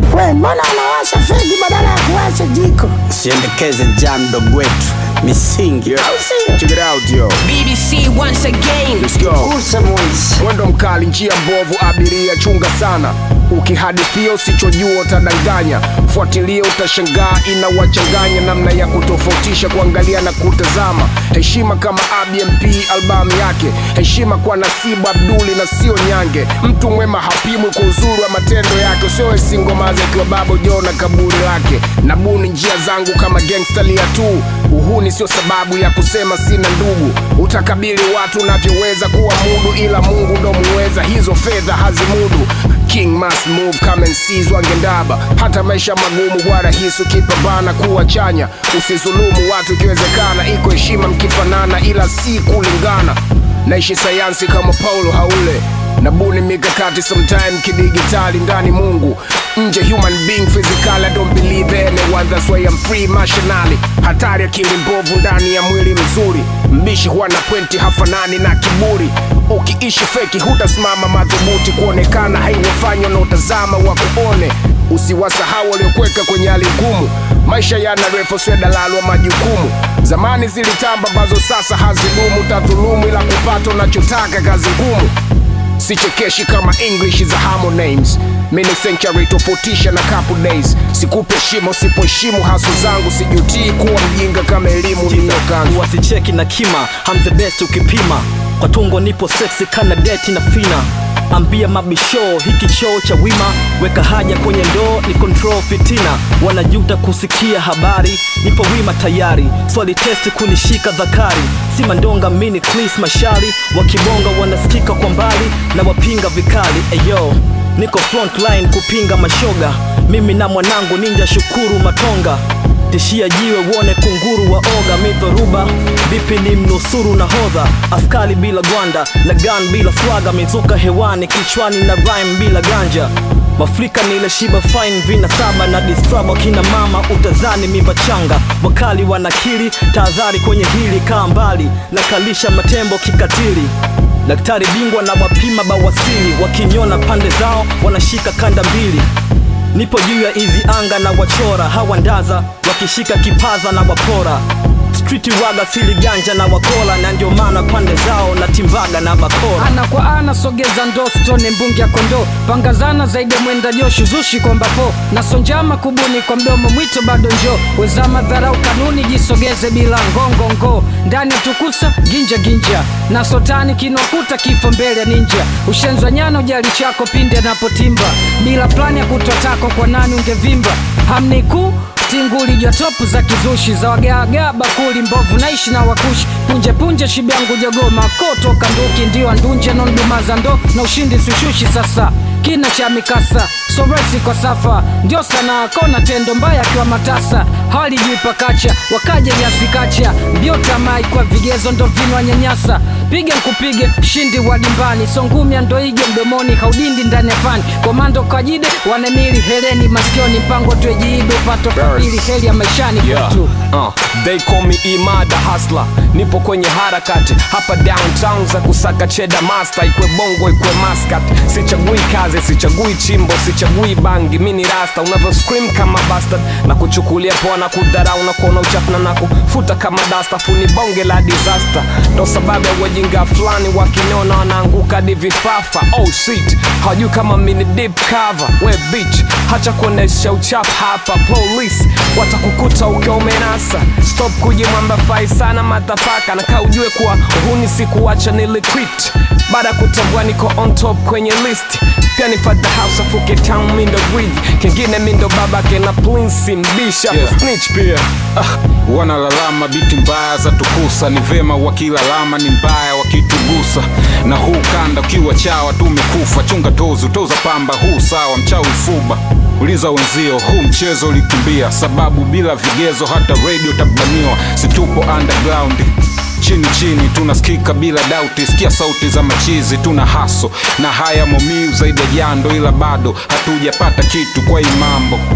We, mbona unawasha fegi badala ya kuwasha jiko? Siendekeze jam mdogo wetu misingi Au sio? Check it out yo. BBC once again. Let's go. Mwendo mkali, njia mbovu, abiria chunga sana. Ukihadithia usichojua utadanganya, fuatilia utashangaa, inawachanganya namna ya kutofautisha, kuangalia na kutazama. Heshima kama ABMP albamu yake, heshima kwa Nasibu Abduli na sio Nyange. Mtu mwema hapimwi kwa uzuri wa matendo yake, usiowesi ngoma akiwa babo jo na kaburi lake. Nabuni njia zangu kama gangsta lia tu, uhuni sio sababu ya kusema sina ndugu. Utakabili watu unavyoweza kuwa mudu, ila Mungu ndo muweza, hizo fedha hazimudu. King must move come and seize wangendaba. Hata maisha magumu kwa rahisi ukipambana kuwa chanya, usizulumu watu ikiwezekana. Iko heshima mkifanana, ila si kulingana. Naishi sayansi kama Paulo Haule nabuni mikakati sometime kidigitali ndani Mungu nje human being physical I don't believe anyone that's why I'm free mashinali hatari akili mbovu ndani ya mwili mzuri mbishi huwa na pointi hafanani na kiburi ukiishi feki hutasimama madhubuti kuonekana haiwafanywa na utazama wa kuone usiwasahau waliokuweka kwenye hali ngumu maisha yana refu sio dalalo wa majukumu zamani zilitamba ambazo sasa hazidumu tadhulumu ila kupata unachotaka kazi ngumu sichekeshi kama english za harmonimes mini century tofautisha na couple days sikupe heshima usipoheshimu haso zangu sijutii kuwa mjinga kama elimu niliyokanza wasicheki na kima I'm the best ukipima kwa tungo nipo sexy kana deti na fina ambia mabisho hiki choo cha wima weka haja kwenye ndoo ni control fitina wanajuta kusikia habari nipo wima tayari swali testi kunishika dhakari si mandonga mini clis mashari wakibonga wanasikika kwa mbali na wapinga vikali eyo niko frontline kupinga mashoga mimi na mwanangu ninja shukuru matonga tishia jiwe uone kunguru wa oga midhoruba vipi ni mnusuru na hodha askari bila gwanda na gan bila swaga mizuka hewani kichwani na rhyme bila ganja mafrika ni ile shiba fine vina saba na distraba kina mama utazani mimba changa wakali wanakili tahadhari kwenye hili kaa mbali na kalisha matembo kikatili daktari bingwa na wapima bawasili wakiniona pande zao wanashika kanda mbili nipo juu ya hizi anga na wachora hawandaza wakishika kipaza na wapora striti waga sili ganja na wakola na ndio maana pande zao na timbaga na bakora ana kwa ana sogeza ndo stone mbungi ya kondoo pangazana zaidi ya mwenda joshu zushi kwa mbapo na sonjama kubuni kwa mdomo mwito bado njo weza madharau kanuni jisogeze bila ngongongo ndani ya tukusa ginja ginja na sotani kinokuta kifo mbele ya ninja ushenzwa nyana ujali chako pindi anapotimba bila plani ya kutoa tako kwa nani ungevimba hamniku tinguli jotopu za kizushi za wagaagaa bakuli mbovu naishi na wakushi punje punje shibyangu jogoma kotoka nduki ndio andunje nondumaza ndo na ushindi sushushi sasa kina cha mikasa soresi kwa safa ndio sana kona tendo mbaya akiwa matasa hali juu pakacha wakaja jasikacha mbio tamai kwa vigezo ndo vinwa nyanyasa pige nkupige shindi wa dimbani songumya ndo ige mdomoni haudindi ndani ya fani komando kajide wanemili heleni masikioni mpango twejiibe upato kabili heli ya maishani Yeah. kwetu Uh, they call me imada hasla nipo kwenye harakati hapa downtown za kusaka cheda master ikwe bongo ikwe maskat sichagui kazi sichagui chimbo sichagui bangi mini rasta unavyo scream kama bastard na kuchukulia poa na kudharau na kuona uchafu na nakufuta kama dasta funi bonge la disaster ndo sababu ya wajinga fulani wakiniona wanaanguka hadi vifafa oh shit hawajui kama mini deep cover we bitch hacha kuonesha uchafu hapa police watakukuta ukiwa umenasa stop kujimwamba fai sana matafaka na kaa ujue kuwa huni sikuwacha niliquit baada ya kutambua niko on top kwenye list pia ni father house afuke town mindo bridge kingine mindo babake na plinsi mbisha Yeah. snitch pia ah, wanalalama biti mbaya za tukusa ni vema wakilalama ni mbaya wakitugusa na huu kanda ukiwa chawa tumekufa chunga tozu toza pamba huu sawa mchawi fuba uliza wenzio huu mchezo ulikimbia sababu bila vigezo hata radio tabaniwa situpo underground chini chini tunasikika bila dauti sikia sauti za machizi tuna haso na haya momiu zaidi ya jando ila bado hatujapata kitu kwa hii mambo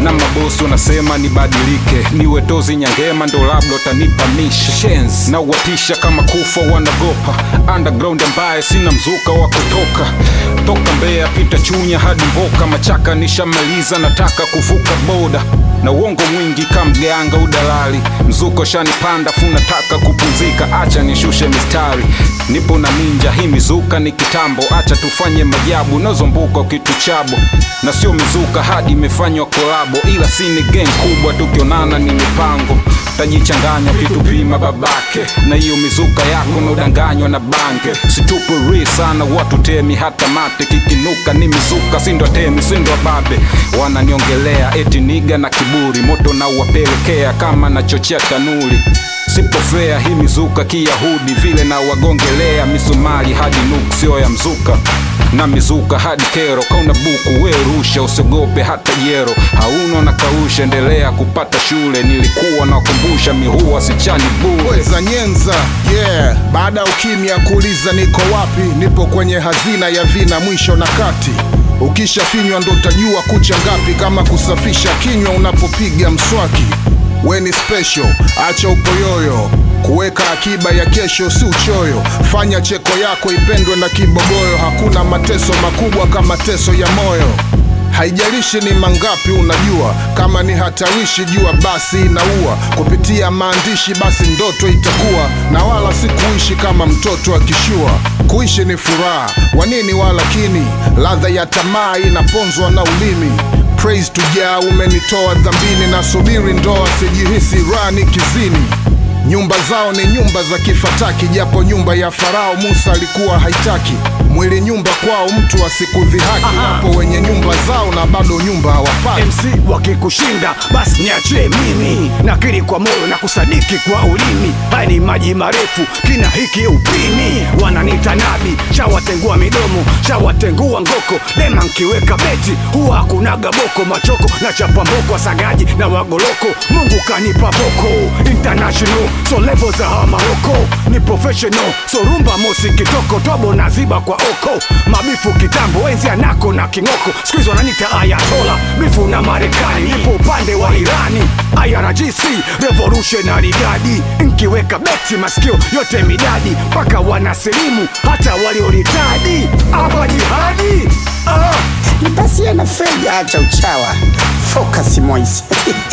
na mabosi wanasema nibadilike niwe tozi nyangema ndo labda utanipa mishe Shenz, na uwatisha kama kufa wanagopa underground ambaye sina mzuka wa kutoka toka Mbeya pita Chunya hadi Mboka Machaka nishamaliza nataka kuvuka boda na uongo mwingi kamganga udalali mzuko shanipanda funataka kupumzika acha nishushe mistari nipo na ninja hii mizuka ni kitambo acha tufanye majabu nazombuka kitu chabo na sio mizuka hadi imefanywa kolabo ila si ni gang kubwa tukionana ni mipango tajichanganya kitupima babake na hiyo mizuka yako naudanganywa na bange situpuri sana watu temi hata mate kikinuka ni mizuka sindo temi sindo babe wananiongelea eti niga na kiburi moto na uwapelekea kama nachochea tanuli sipofea hii mizuka kiyahudi vile na wagongelea misumari hadi nuksio ya mzuka na mizuka hadi kero kauna buku we rusha usiogope hata jero hauna na kausha endelea kupata shule nilikuwa nakumbusha mihua sichani bure weza nyenza yeah baada ya ukimya kuuliza niko wapi nipo kwenye hazina ya vina mwisho na kati ukishafinywa ndo utajua kucha ngapi kama kusafisha kinywa unapopiga mswaki we ni special acha upoyoyo kuweka akiba ya kesho si uchoyo fanya cheko yako ipendwe na kibogoyo hakuna mateso makubwa kama teso ya moyo haijalishi ni mangapi unajua kama ni hatarishi jua basi inaua kupitia maandishi basi ndoto itakuwa na wala si kuishi kama mtoto akishua kuishi ni furaha wanini walakini ladha ya tamaa inaponzwa na ulimi praise tujaa umenitoa dhambini na subiri ndoa sijihisi rani kizini nyumba zao ni nyumba za kifataki japo nyumba ya farao musa alikuwa haitaki mwili nyumba kwao mtu asikudhihaki wapo wenye nyumba zao na bado nyumba hawapati MC wakikushinda basi niachie mimi nakiri kwa moyo na kusadiki kwa ulimi haya ni maji marefu kina hiki upini wananita nabi shawatengua midomo shawatengua ngoko dema nkiweka beti huwa hakunaga boko machoko na chapa mboko wasagaji na wagoloko mungu kanipa boko international so level za hawa maroko ni professional so rumba mosi kitoko tobo na ziba kwa oko mabifu kitambo enzi anako na kingoko skuizi wananita ayatola bifu na marekani nipo upande wa irani irgc revolutionary gadi nkiweka beti masikio yote midadi mpaka wanasilimu hata walioritadi hapa jihadi ah. nipasie na fedha acha uchawa focus moise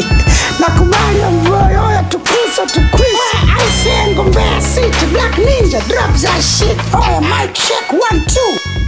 nakubali mvoyo ya tukuso tukwisa aisengo mbea city black ninja drop that shit oya mic check one two